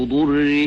ضره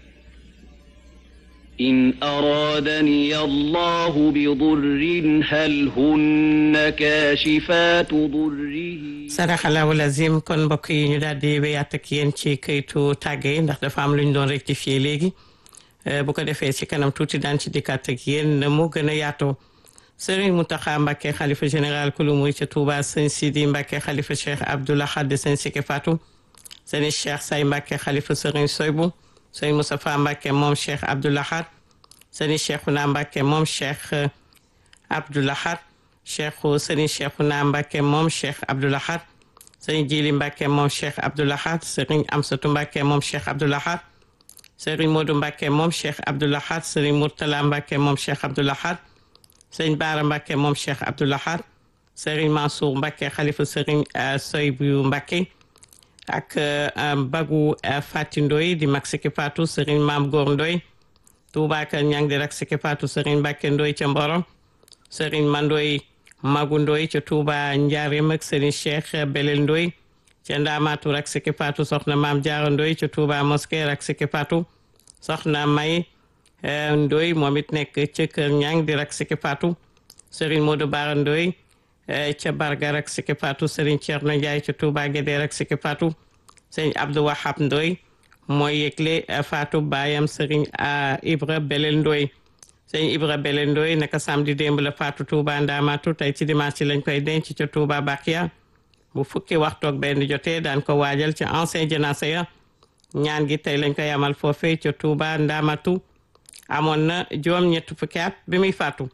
إن أرادني الله بضر هل هن كاشفات ضره saraxalaawu lazim kon mbokk yi ñu daal di wéyaat ak yéen ci këytu tàgge yi ndax dafa am lu ñu doon rectifier léegi bu ko defee ci kanam tuuti daan ci dikkaat ak yéen na mu gën a yaatoo Serigne Mountakha Mbacké xalifa général kulu muy ca Touba sëñ Sidi Mbacké xalifa Cheikh Abdoulaye Khade sëñ Sike Fatou sëñ Cheikh Say Mbacké xalifa Serigne Soybu sëñ Moustapha Mbacké moom Cheikh Abdoulaye Khade sëñ Cheikhouna Mbacké moom Cheikh Abdoulaye Khade cheikh sëriñ Cheikhouna Mbacké moom cheikh Abdoul Ahad sëriñ Jili Mbacké moom cheikh Abdoul Ahad sëriñ Amsatu Mbacké moom cheikh Abdoul Ahad sëriñ Modou Mbacké moom cheikh Abdoul Ahad sëriñ Mourtala Mbacké moom cheikh Abdoul Ahad sëriñ Baara Mbacké moom cheikh Abdoul Ahad sëriñ Mansour Mbacké xalifa sëriñ Soybu Mbacké ak Bagu Fati Ndoy di mag Siki Fatou sëriñ Maam Góor Ndoy Touba Kër Ñang di rak Siki Fatou sëriñ Mbacké Ndoy ca Mboro sëriñ Mandoy Magu Ndoy ca Touba Njaareem ak Serigne Cheikh Belel Ndoy ca Ndaamaatu rak Siki Fatou soxna Maam Jaara Ndoy ca Touba Mosquée rak Siki Fatou soxna May Ndoy moom it nekk ca Kër Ñang di rak Siki Fatou Serigne Modou Bara Ndoy ca Barga rak Siki Fatou Serigne Thierno Ndiaye ca Touba Guédé rak Siki Fatou Serigne Abdou Wahab Ndoy mooy yëgle Fatou baayam Serigne Ibra Belel Ndoy sëñ Ibra Bele Ndoy naka samedi démb la faatu Touba Ndamatu tey ci dimanche ci lañ koy denc ca Touba Bakia bu fukki waxtu ak benn jotee daan ko waajal ca ancien janaasa ya ñaan gi tey lañ koy amal foofee ca Touba Ndamatu amoon na juróom ñett fukki at bi muy faatu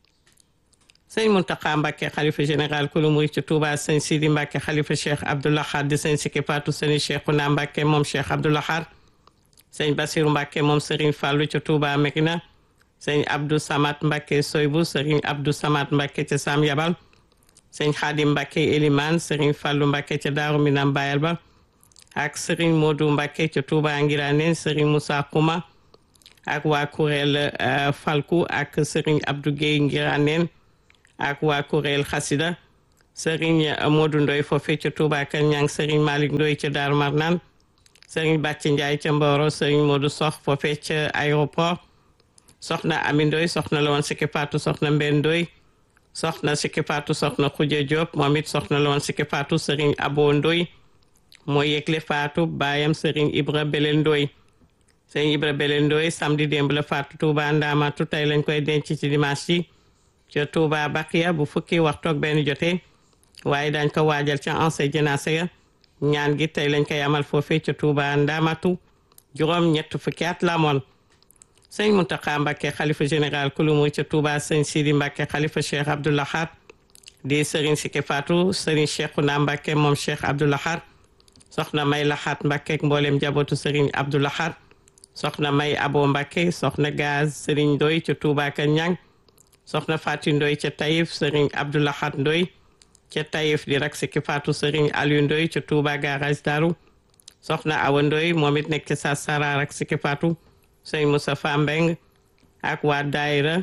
sëñ Mountakha Mbacké xalifa général kulu muy ca Touba sëñ Sidi Mbacké xalifa Cheikh Abdoul Ahad di sëñ Siki faatu sëñ Cheikhouna Mbacké moom Cheikh Abdoul Ahad sëñ Bassirou Mbacké moom Serigne Fallou ca Touba Mekina sëñ Abdou Samat Mbacké Soybu sëriñ Abdou Samat Mbacké ca Sam Yabal sëñ Khadim Mbacké Eliman sëriñ Fallou Mbacké ca Daaru Minam Bayal ba ak sëriñ Modou Mbacké ca Touba Ngiranen sëriñ Moussa Kouma ak waa kuréel Falku ak sëriñ Abdou Guèye Ngiranen ak waa kuréel Xasida sëriñ Modou Ndoy foofee ca Touba Kër Ñang sëriñ Malick Ndoy ca Daaru Marnaan sëriñ Bàcci Ndiaye ca Mboro sëriñ Modou Sox foofee ca aéroport soxna Ami Ndoy soxna la woon Siki Fatou soxna Mbenn Ndoy soxna Siki Fatou soxna Khoudia Diop moom it soxna la woon Siki Fatou Serigne Abo Ndoy mooy yëgle Fatou baayam Serigne Ibra Belel Ndoy Serigne Ibra Belel Ndoy samedi démb la Fatou Touba Ndamatu tey lañ koy denc ci dimanche yi ca Touba Bakiya bu fukki waxtu ak benn jotee waaye dañ ko waajal ca ancien janaasa ya ñaan gi tey lañ koy amal foofee ca Touba Ndamatu juróom ñett fukki at la amoon sëñ Mountakha Mbacké xalifa général kulu muy ca Touba sëñ Sidi Mbacké xalifa Cheikh Abdoul Ahad di sëriñ Siki Fatou sëriñ Cheikhouna Mbacké moom Cheikh Abdoul Ahad soxna May Laxaat Mbacké ak mboolem njabootu sëriñ Abdoul Ahad soxna May Abo Mbacké soxna Gaz sëriñ Ndoy ca Touba Kër Ñang soxna Fatou Ndoy ca Taïf sëriñ Abdoul Ahad Ndoy ca Taïf di rak Siki Fatou sëriñ Aliou Ndoy ca Touba garage Daru soxna Awa Ndoy moom it nekk ca Sarsara rak Siki Fatou sëñ Moustapha Mbeng ak waa daayira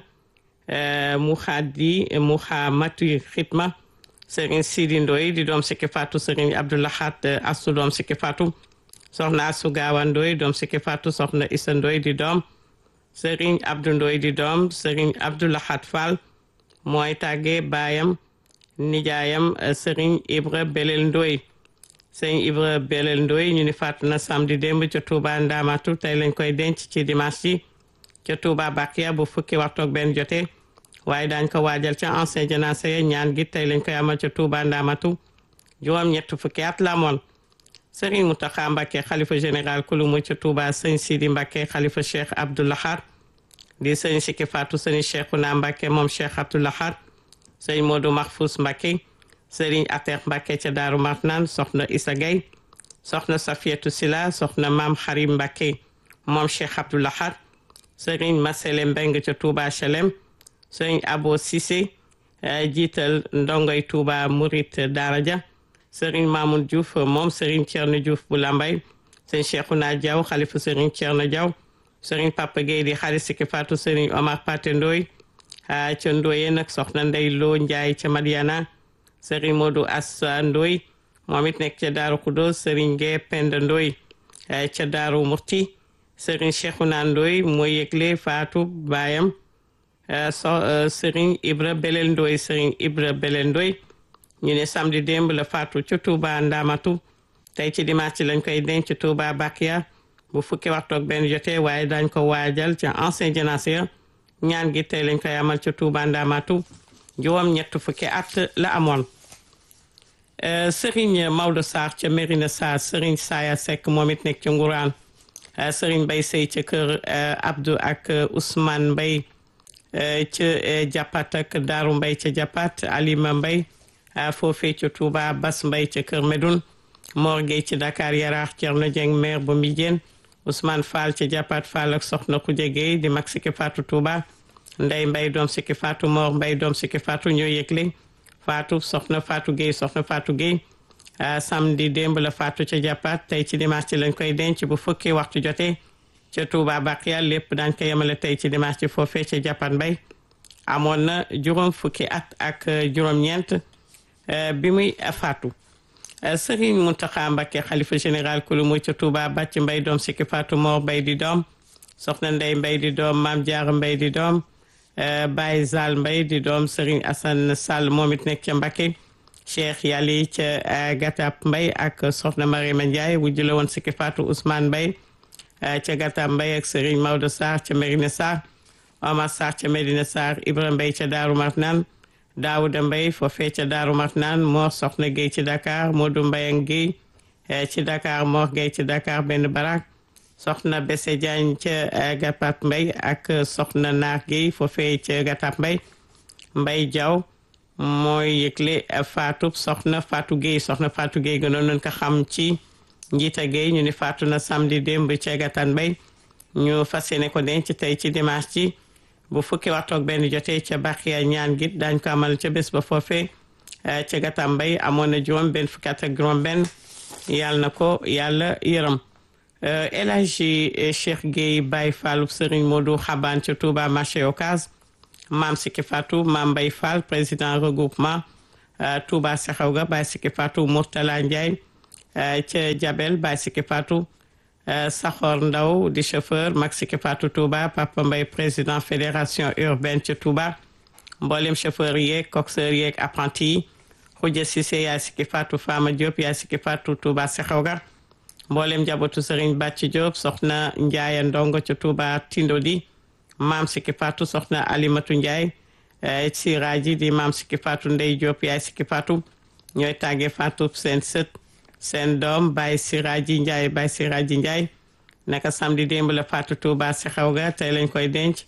mu xaadi mu xaamati xitma sëriñ Sidi Ndoy di doom Siki Fatou sëriñ Abdoulahat Astu doom Siki Fatou soxna Asu Gaawa Ndoy doom Siki Fatou soxna Isa Ndoy di doom sëriñ Abdou Ndoy di doom sëriñ Abdoulahat Fall mooy tàggee baayam nijaayam sëriñ Ibra Belel Ndoy sëñ Ibra Belel Ndoy ñu ni faatu na samedi démb ca Touba Ndamatu tey lañ koy denc ci dimanche yi ca Touba Bakiya bu fukki waxtu ak benn jotee waaye daañ ko waajal ca ancien janaasa ya ñaan gi tey lañ koy amal ca Touba Ndamatu juróom ñett fukki at la amoon sëriñ Mountakha Mbacké xalifa général kulu mu ca Touba sëñ Sidi Mbacké xalifa Cheikh Abdoul Ahad di sëñ Siki Fatou sëñ Cheikhouna Mbacké moom Cheikh Abdoul Ahad sëñ Modou Mahfous Mbacké sëriñ Atex Mbacké ca Daaru Marnaan soxna Issa Gueye soxna Safietou Sila soxna Maam Xarim Mbacké moom Cheikh Abdoul Ahad sëriñ Masele Mbeng ca Touba Chelem sëriñ Abo Cissé jiital ndongoy Touba Murit Daraja sëriñ Mamoun Diouf moom sëriñ Thierno Diouf bu Lambay sëriñ Cheikhouna Diaw xalifa sëriñ Thierno Diaw sëriñ Papa Gueye di xarit Siki Fatou sëriñ Omar Paté Ndoy ca Ndoye nag soxna Ndey Lo Njaay ca Madiana sëriñ Modou Assa Ndoy moom it nekk ca Daaru Kudos sëriñ Ngee Penda Ndoy ca Daaru Murti Serigne Cheikhouna Ndoye mooy yëgle faatu baayam so Serigne Ibra Belel Ndoye Serigne Ibra Belel Ndoye ñu ne samedi démb la faatu ca Touba Ndamatu tey ci dimanche lañ koy denc Touba Bakia bu fukki waxtu ak benn jotee waaye dañ ko waajal ca ancien génération ñaan gi tey lañ koy amal ca Touba Ndamatu juróom ñett fukki at la amoon Serigne Maodo Sarr ca Mérina Sarr Serigne Saya Seck moom it nekk ca Ngourane Serigne Mbaye Sey ca kër Abdou ak Ousmane Mbaye ca Japat ak Daaru Mbaye ca Japat Alima Mbaye foofee ca Touba Bas Mbaye ca kër Medoun Mor Gueye ci Dakar Yaraax Thierno Dieng maire bu Mbijeen Ousmane Fall ca Japat Fall ak Soxna Koudia Gueye di mag sikki Fatou Touba Ndey Mbaye doom sikki Fatou Mor Mbaye doom sikki Fatou ñoo yëgle Fatou soxna Fatou Gueye soxna Fatou Gueye samedi démb la Fatou ca Japat tey ci dimanche ci lañ koy denc bu fukki waxtu jotee ca Touba Bakiya lépp daañ ko yemale tey ci dimanche ci foofee ca Japat Mbay amoon na juróom fukki at ak juróom-ñeent bi muy faatu Serigne Mountakha Mbacké xalifa général kulu muy ca Touba bàcc mbay doom sikki Fatou Mor Mbay di doom soxna Ndey Mbay di doom Maam Jaara Mbay di doom Baye Zal Mbay di doom Serigne Assane Sall moom it nekk ca Mbacké Cheikh Yali ca Gatap Mbay ak soxna Mariama Ndiaye wujju la woon sikki Fatou Ousmane Mbay ca Gatap Mbay ak Serigne Maodo Sarr ca Mérina Sarr Omar Sarr ca Medina Sarr Ibra Mbay ca Daaru Marnaan Daouda Mbay foofee ca Daaru Marnaan Mor Soxna Gueye ci Dakar Modou Mbayang Gueye ci Dakar Mor Gueye ci Dakar benn barak soxna Bese Diagne ca Gatap Mbay ak soxna Naar Gueye foofee ca Gatap Mbay Mbay Diaw mooy yëgle Fatou soxna Fatou Gueye soxna Fatou Gueye gënoon nañ ko xam ci njiita Gueye ñu ni faatu na samedi démb ca Gatan Mbay ñu fas yéene ko denc tey ci dimanche ci bu fukki waxtu ak benn jotee ca Baxiya ñaan git daañ ko amal ca bés ba foofee ca Gatan Mbay amoon na juróom benn fukki at ak juróom benn yàlla na ko yàlla yërëm El Hadji Cheikh Gueye Baye Fallou Serigne Modou Xabaan ca Touba marché Ocass maam Siki Fatou maam Mbaye Fall président regroupement Touba Sexew ga Baye Siki Fatou Mourtala Ndiaye ca Jabel Baye Siki Fatou Saxor Ndaw di chauffeur mag Siki Fatou Touba Papa Mbaye président fédération urbaine ca Touba mboolem chauffeur yeeg coxeur yeeg apprenti yi Khoudia Cissé yaay Siki Fatou Fama Diop yaay Siki Fatou Touba Sexew ga mboolem njabootu Serigne Bàcci Diop soxna Ndiaye Ndongo ca Touba Tindodi maam Siki Fatou soxna Alimatu Ndiaye siraaji di maam Siki Fatou Ndey Diop yaay Siki Fatou ñooy tàggee Fatou seen sët seen doom Baye siraaji Ndiaye Baye siraaji Ndiaye naka samedi démb la Fatou Touba si xew ga tey lañ koy denc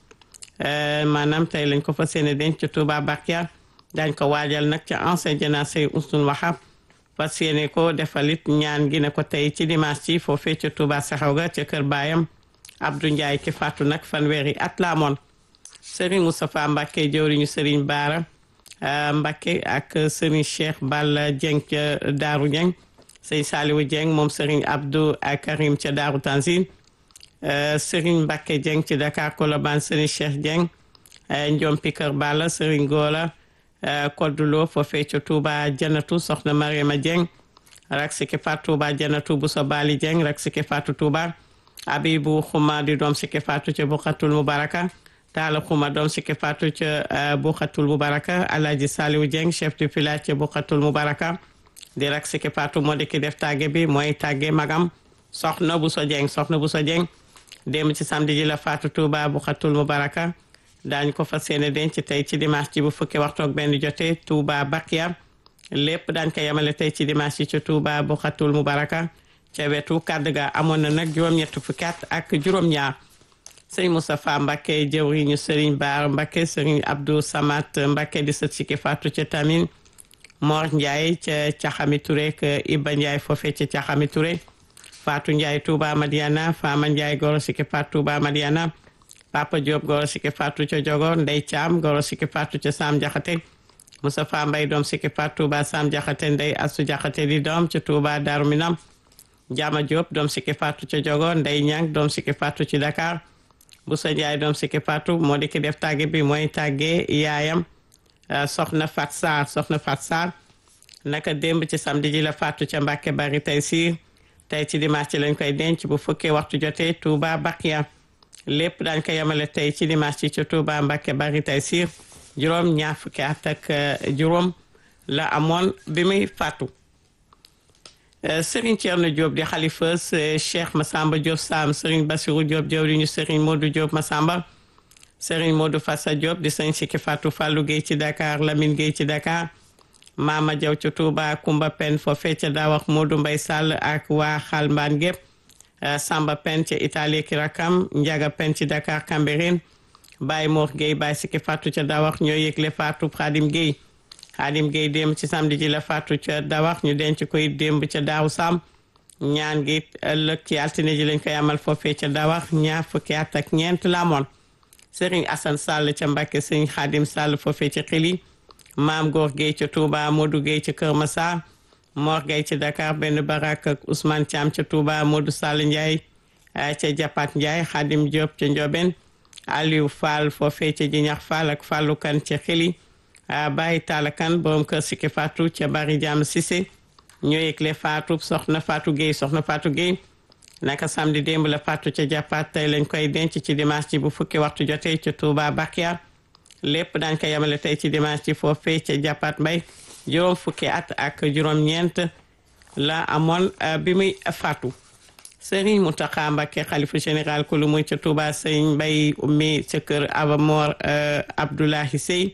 maanaam tey lañ ko fas yéene denc ca Touba Bakia dañ ko waajal nag ca ancien jénacé Ousmane Wahab fas yéene ko defalit ñaan gi ne ko tey ci dimanche ci foofee ca Touba si xew ga ca kër baayam Abdou Ndiaye ki faatu nag fanweeri at la amoon Serigne Moustapha Mbacke jëwriñu Serigne Baara Mbacke ak Serigne Cheikh Balla Dieng ca Daaru Dieng Serigne Saliou Dieng moom Serigne Abdou Karim ca Daaru Tanzil Serigne Mbacke Dieng ci Dakar Colobane Serigne Cheikh Dieng Ndiompi Kër Balla Serigne Gola Koddulo foofee ca Touba Janatu Soxna Mariama Dieng rak siki faatu Touba Janatu Bousso Bali Dieng rak siki faatu Touba abibu xuma di doom sikki faatu ca buxatul mubaraka taala xuma doom sikki faatu ca buxatul mubaraka alaaji saliwu jeng chef du village ca buxatul mubaraka di rak sikki faatu moo di ki def tàgge bi mooy tàgge magam soxna bu so jeng soxna bu so jeng dem ci samedi ji la faatu tuuba buxatul mubaraka daañ ko fas yéene denc tey ci dimanche ci bu fukki waxtu ak benn jotee tuuba bakiya lépp daañ ko yemale tey ci dimanche ci ca tuuba buxatul mubaraka ca wetu kàddu ga amoon na nag juróom-ñett fukki at ak juróom-ñaar sëriñ Moustapha Mbacke jëwriñu sëriñ Baar Mbacke sëriñ Abdou Samat Mbacke di sët Siki Fatou ca Tamin Mor Ndiaye ca Caxami Touré ak Iba Ndiaye foofee ca Caxami Touré Fatou Ndiaye Touba Madiana Fama Ndiaye goro Siki Fatou Touba Madiana Papa Diop goro Siki Fatou ca Jogo Ndey Thiam goro Siki Fatou ca Sam Jaxate Moustapha Mbaye doom Siki Fatou Touba Sam Jaxate Ndey Asu Jaxate di doom ca Touba Darou Minam Jama Diop doom Siki Fatou ca Jogo Ndey Ñang doom Siki Fatou ci Dakar Boussa Ndiaye doom Siki Fatou moo di ki def tàgge bi mooy tàgge yaayam soxna Fat Sarr soxna Fat Sarr naka démb ci samedi ji la Fatou ca Mbàkke bari tey si tey ci dimanche ci lañ koy denc bu fukkee waxtu jotee Touba Bakia lépp daañ ko yemale tey ci dimanche ci ca Touba Mbacké bari tey siir juróom ñaar fukki at ak juróom la amoon bi muy fàttu Serigne Thierno Diop di xalifa Cheikh Massamba Diop Sam Serigne Bassirou Diop jawriñu Serigne Modou Diop Massamba Serigne Modou Fassa Diop di sëñ Sikki Fatou Fallou Gueye ci Dakar Lamine Gueye ci Dakar Mama Diaw ca Touba Kumba Pen foofee ca Daawax Modou Mbaye Sall ak waa Xalmbaan gépp Samba Pen ca Italie ki rakam Ndiaga Pen ci Dakar Cambérène Baye Mor Gueye Baye Sikki Fatou ca Daawax ñoo yëgle Fatou Khadim Gueye Khadim Gueye démb ci samedi ji la Fatou ca Daawax ñu denc koy démb ca Daaru Sam ñaan gi ëllëg ci altine ji lañ koy amal foofee ca Daawax ñaar fukki at ak ñeent la amoon Serigne Assane Sall ca Mbacke Serigne Khadim Sall foofee ca Xili Maam Góor Gueye ca Touba Modou Gueye ca Kër Massar Mor Gueye ca Dakar benn barak ak Ousmane Thiam ca Touba Modou Sall Ndiaye ca Japat Ndiaye Khadim Diop ca Ndioben Aliou Fall foofee ca Jinax Fall ak Fallou Kane ca Xili Baye Talla Kane borom kër Sikki Fatou ca Bari Jam Cissé ñoo yëgle Fatou soxna Fatou Gueye soxna Fatou Gueye naka samedi démb la Fatou ca Japat tey lañ koy denc ci dimanche ci bu fukki waxtu jotee ca Touba Bakia lépp daañ ko yemale tey ci dimanche ci foofee ca Japat Mbay juróom fukki at ak juróom-ñeent la amoon bi muy faatu Serigne Mountakha Mbacké xalifa général ku lu muy ca Touba Serigne Mbay ummi ca kër Abamor Abdoulahi Sey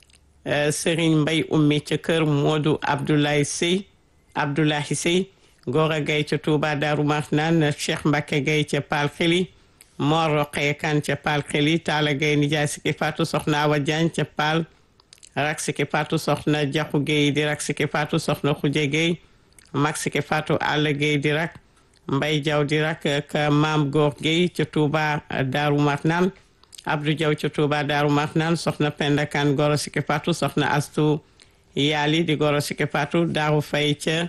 Serigne Mbay ummi ca kër Modou Abdoulaye Sey Abdoulahi Sey Gora Gaye ca Touba Darou Marnane Cheikh Mbacké Gaye ca Pal Xeli Mor Roqee Kan ca Pal Xeli Talla Gaye nijaay Sikki Fatou soxna Awa Diagne ca Pal rak Sikki Fatou soxna Jaxu Gaye di rak Sikki Fatou soxna Xuje Gaye mag Sikki Fatou Alla Gaye di rak Mbay Jaw di rak ka Maam Góor Gaye ca Touba Darou Marnane Abdou Jaw ca Touba Darou Marnane soxna Penda Kan Goro Sikki Fatou soxna Astu Yaali di Goro Sikki Fatou Daaru Fay ca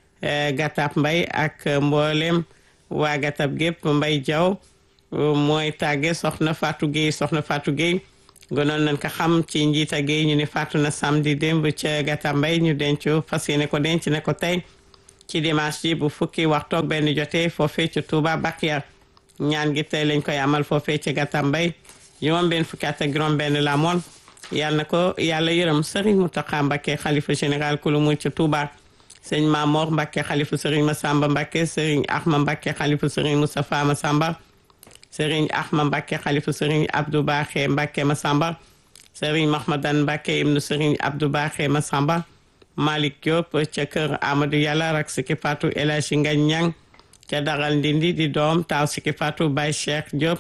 Gatap Mbay ak mboolem waa Gatap gépp Mbay Jaw mooy tàgge soxna Fatou Gueye soxna Fatou Gueye gënoon nañ ko xam ci njiita Gueye ñu ne faatu na samedi démb ca Gatap Mbay ñu denc fas yéene ko denc ne ko tey ci dimanche ji bu fukki waxtu ak benn jotee foofee ca Touba Bakia ñaan gi tey lañ koy amal foofee ca Gatap Mbay juróom benn fukki at ak juróom benn la moon yàlla na ko yàlla yërëm Serigne Mountakha Mbacké xalifa général ku lu muy ca Touba sëñ Mamor Mbacké xalifa Serigne Massamba Mbacké Serigne Ahma Mbacké xalifa Serigne Moustapha Massamba Serigne Ahma Mbacké xalifa Serigne Abdou Baxé Mbacké Massamba Serigne Mahmadan Mbacké ibnu Serigne Abdou Baxé Massamba Malick Diop ca kër Amadou Yàlla rak Sikki Fatou El Hadji Ngagne Niang ca Daral Ndindi di doom taaw Sikki Fatou Baye Cheikh Diop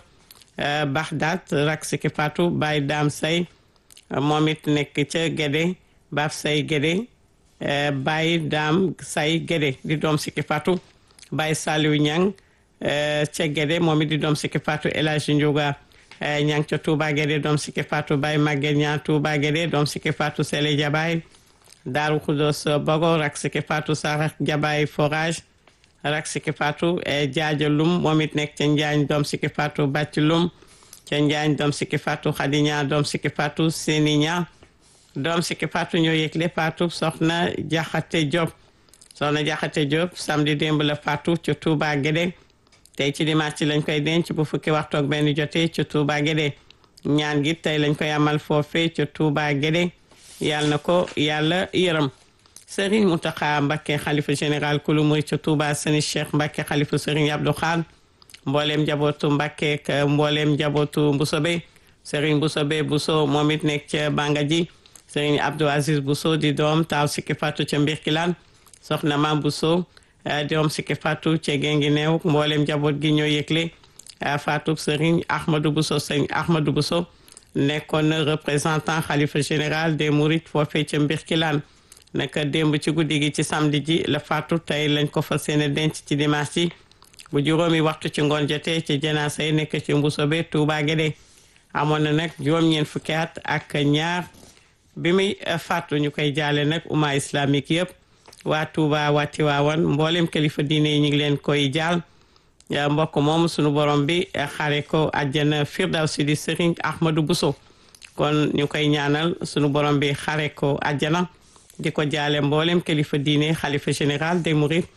Baxdaat rak Sikki Fatou Baye Dame Say moom it nekk ca Guédé Baf Say Guédé Baye Dame Say Guédé di doom Sikki Fatou Baye Saliou Niang ca Guédé moom it di doom Sikki Fatou El Hadji Ndiouga Niang ca Touba Guédé doom Sikki Fatou Baye Maguette Niang Touba Guédé doom Sikki Fatou Sele Jabaay Daaru Khoudoss Bogo rak Sikki Fatou Sarak Jabaay Forage rak Sikki Fatou Jaaja Lum moom it nekk ca Njaañ doom Sikki Fatou Bàcc Lum ca Njaañ doom Sikki Fatou Khady Niang doom Sikki Fatou Seni Niang doom Sikki Fatou ñoo yëgle Fatou soxna Jaxate Diop soxna Jaxate Diop samedi démb la Fatou ca Touba Guédé tey ci dimanche ci lañ koy denc bu fukki waxtu ak benn jotee ca Touba Guédé ñaan gi tey lañ koy amal foofee ca Touba Guédé yàlla na ko yàlla yërëm Serigne Mountakha Mbacké xalifa général kulu muy ca Touba Seni Cheikh Mbacké xalifa Serigne Abdou Khadre mbooleem njabootu Mbacké ak mbooleem njabootu Mbusobe Serigne Mbusobe Bousso moom it nekk ca Bangaji Serigne Abdou Aziz Bousso di doom taaw Sikki Fatou ca Mbirkilaan soxna Mam Bousso doom Sikki Fatou ca Gengi Neew mbooleem njaboot gi ñoo yëgle Fatou Serigne Ahmadou Bousso Serigne Ahmadou Bousso nekkoon na représentant xalifa général des Mourides foofee ca Mbirkilaan naka démb ci guddi gi ci samedi ji la faatu tey lañ ko fas yéene denc ci dimanche ji bu juróomi waxtu ci ngoon jotee ci janaasa yi nekk ci Mbusobe Touba Guédé amoon na nag juróom-ñeent fukki at ak ñaar bi muy faatu ñu koy jaale nag umma islamique yëpp waa Touba waa Tiwaawan mboolem kilifa diine yi ñu ngi leen koy jaal mbokk moom sunu borom bi xare ko àjjana firdawsi di Serigne Ahmadou Bousso kon ñu koy ñaanal sunu borom bi xare ko àjjana di ko jaale mboolem kilifa diine xalifa général des Mourides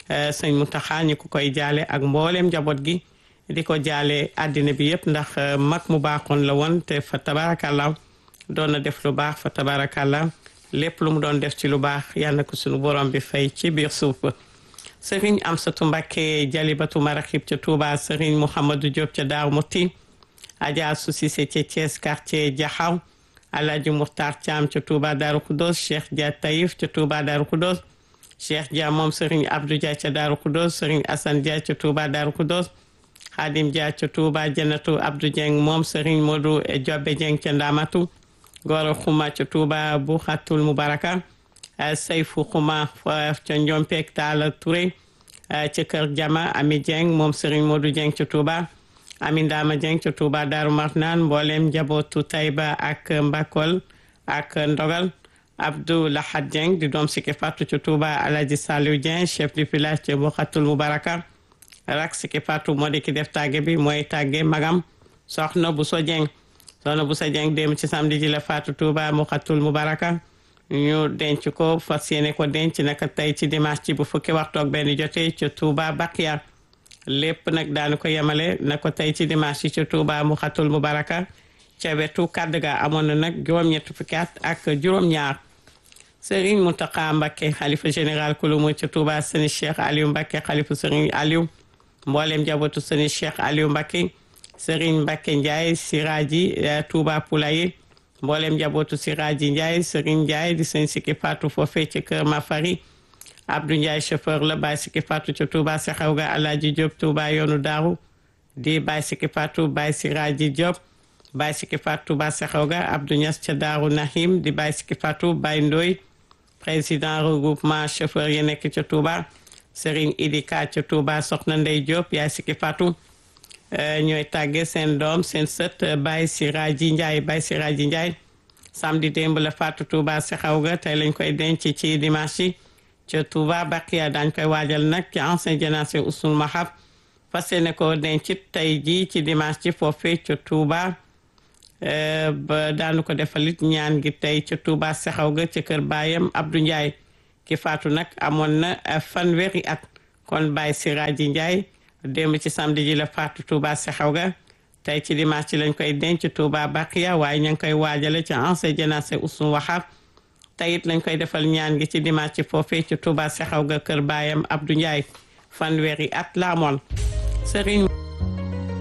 sëñ Mountakha ñu ko koy jaale ak mboolem njaboot gi di ko jaale àddina bi yëpp ndax mag mu baaxoon la woon te fa tabarakallah doon na def lu baax fa tabarakallah lépp lu mu doon def ci lu baax yal na ko suñu borom bi fay ci biir suuf ba sëriñ Amsatu Mbàkke Jalibatu Maraxib ca Touba sëriñ Mouhamadou Diop ca Daaru Muti Adja Soucissé ca Thiès quartier Jaxaw Alhaji Muxtar Thiam ca Touba Daaru Kudos Cheikh Dia Taïf ca Touba Daaru Kudos Cheikh Dia moom sëriñ Abdou Dia ca Daaru Kudos sëriñ Assane Dia ca Touba Daaru Kudos Xaadim Dia ca Touba Jannatu Abdou Dieng moom sëriñ Modou Jobbe Dieng ca Ndamatu Goro Xuma ca Touba bu Xatul Mubaraka Sayfu Xuma ca Njompeek Taala Touré ca Kër Jama Ami Dieng moom Serigne Modou Dieng ca Touba Ami Ndama Dieng ca Touba Daaru Marnaan mboolem njabootu Tayba ak Mbakol ak Ndogal Abdou Lahad Dieng di doom Siki Fatou ca Touba Alaji Saliou Dieng chef du village ca bu Xatul Mubaraka rak Siki Fatou moo di ki def tàgge bi mooy tàgge magam soxna bu so Dieng soxna bu sa Dieng dem ci samedi ji la Fatou Touba mu Xatul Mubaraka ñu denc ko fas yéene ko denc naka tey ci dimanche ci bu fukki waxtu ak benn jotee ca Touba Bakiya lépp nag daanu ko yemale na ko tey ci dimanche ci ca Touba mu xatul mu baraka ca wetu kàdd ga amoon na nag juróom-ñett fukki at ak juróom-ñaar Serigne Mountakha Mbacké xalifa général kulumu ca Touba sëni Cheikh Aliou Mbacké xalifa Serigne Aliou mboolem njabootu sëni Cheikh Aliou Mbacké Serigne Mbacké Ndiaye Siraji Touba Poulaye mboolem njabootu Siraji Ndiaye Serigne Ndiaye di sëñ Siki Fatou foofee ci kër Mafari Abdou Ndiaye chauffeur la Baye Siki Fatou ca Touba Sexaw ga Alaaji Diop Touba yoonu Daaru di Baye Siki Fatou Baye Siraji Diop Baye Siki Fatou Touba Sexaw ga Abdou Niass ca Daaru Nahim di Baye Siki Fatou Baye Ndoy président regroupement chauffeur yi nekk ca Touba Serigne Idika ca Touba Soxna Ndey Diop yaay Siki Fatou ñooy tàgge seen doom seen sët Baye Siraji Ndiaye Baye Siraji Ndiaye samedi démb la faatu Touba Sexaw ga tey lañ koy denc ci dimanche yi ca Touba Bakiya daañ koy waajal nag ci ancien génération Ousul Mahab fas yéene ko denc tey jii ci dimanche ci foofee ca Touba ba daanu ko defalit ñaan gi tey ca Touba Sexaw ga ca kër baayam Abdou Ndiaye ki faatu nag amoon na fanweeri at kon Baye Siraji Ndiaye démb ci samedi ji la faatu Touba Sexaw ga tey ci dimanche ci lañ koy denc Touba Bakiya waaye ña ngi koy waajale ci ancien génération Ousul Wahab tey it lañ koy defal ñaan gi ci dimanche ci foofee ci Touba Sexaw ga kër baayam Abdou Ndiaye fanweeri at la amoon Serigne